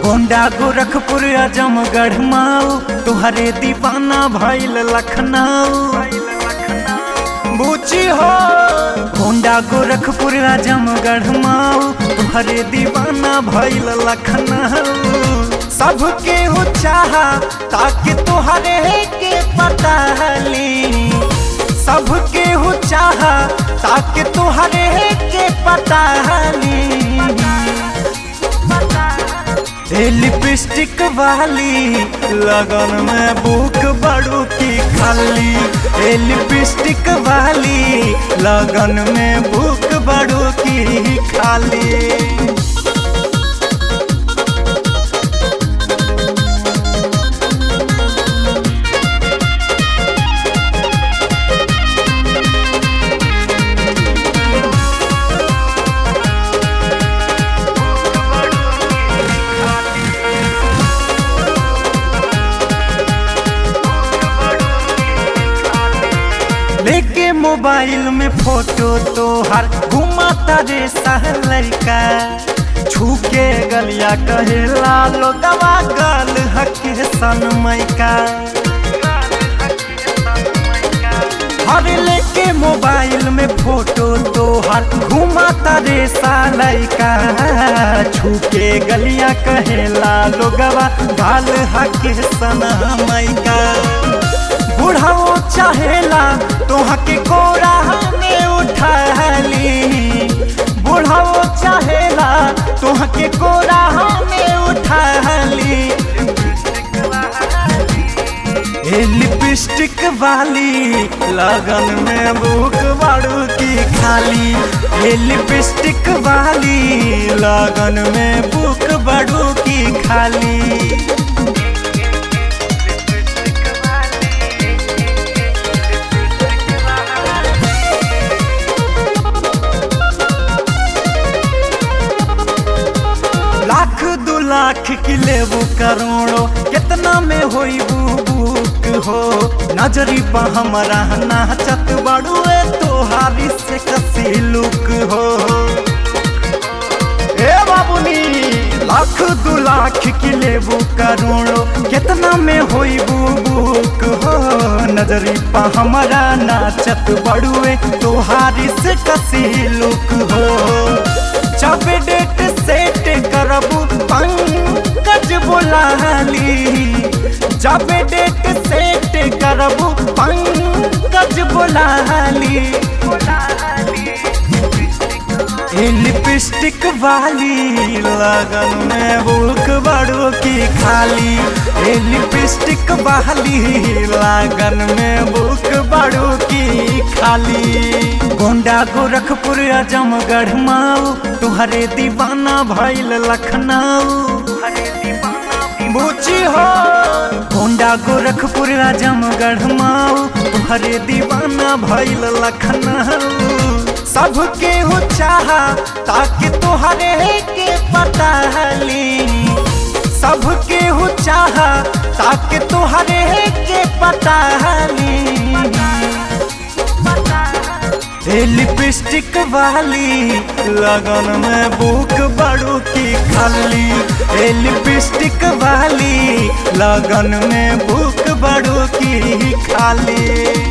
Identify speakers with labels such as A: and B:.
A: गोंडा गोरखपुर आजमगढ़ माऊ तुहरे दीवाना भइल लखनऊ बूची हो गोंडा गोरखपुर आजमगढ़ माऊ तुहरे दीवाना भइल लखनऊ सबके हो चाहा ताकि तुहरे के पता हली सबके हो चाहा ताकि तुहरे के पता हली ए लिपस्टिक वाली लगन में बुक बड़ू की खाली ए लिपस्टिक वाली लगन में बुक बड़ू की खाली लेके मोबाइल में फोटो तो हर घुमाता रे लड़का छू के गलिया कहेला लो दवा गल हके सनमय का हर लेके मोबाइल में फोटो तो हर घुमाता रे लड़का छू के गलिया कहेला लो गवा गाल हके सनमय का बुढ़ाओ चाहेला तोहा के कोरा में उठाली बुढ़ाओ चाहेला तोहा के कोरा में उठाली ए लिपस्टिक वाली लगन में बुक बाड़ू की खाली ए लिपस्टिक वाली लगन में बुक बाड़ू की खाली लाख दू लाख की लेबू करोड़ो कितना में होई बुक हो नजरी पा हमारा नाचत बड़ुए तोहारी से कसी लुक हो ए बाबुनी लाख दू लाख की लेबू करोड़ो कितना में होई बुक हो नजरी पा हमारा नाचत बड़ुए तोहारी से कसी लुक हो जब डेट सेट करबू पंकज बोलाली जब डेट सेट करबू पंकज बोलाली ए लिपस्टिक वाली लगन में बुक बड़ो की खाली ए लिपस्टिक वाली लगन में बुक बड़ो की खाली गोंडा गोरखपुर आजमगढ़ माऊ तुहरे दीवाना भइल लखनऊ बूची हो गोंडा गोरखपुर आजमगढ़ माऊ तुहरे दीवाना भइल लखनऊ सबके हो चाहा ताकि तुहरे के पता हली सबके हो चाहा ताकि तुहरे के पता हली ए लिपस्टिक वाली लगन में बुक बड़ू की खाली ए लिपस्टिक वाली लगन में बुक बड़ू की खाली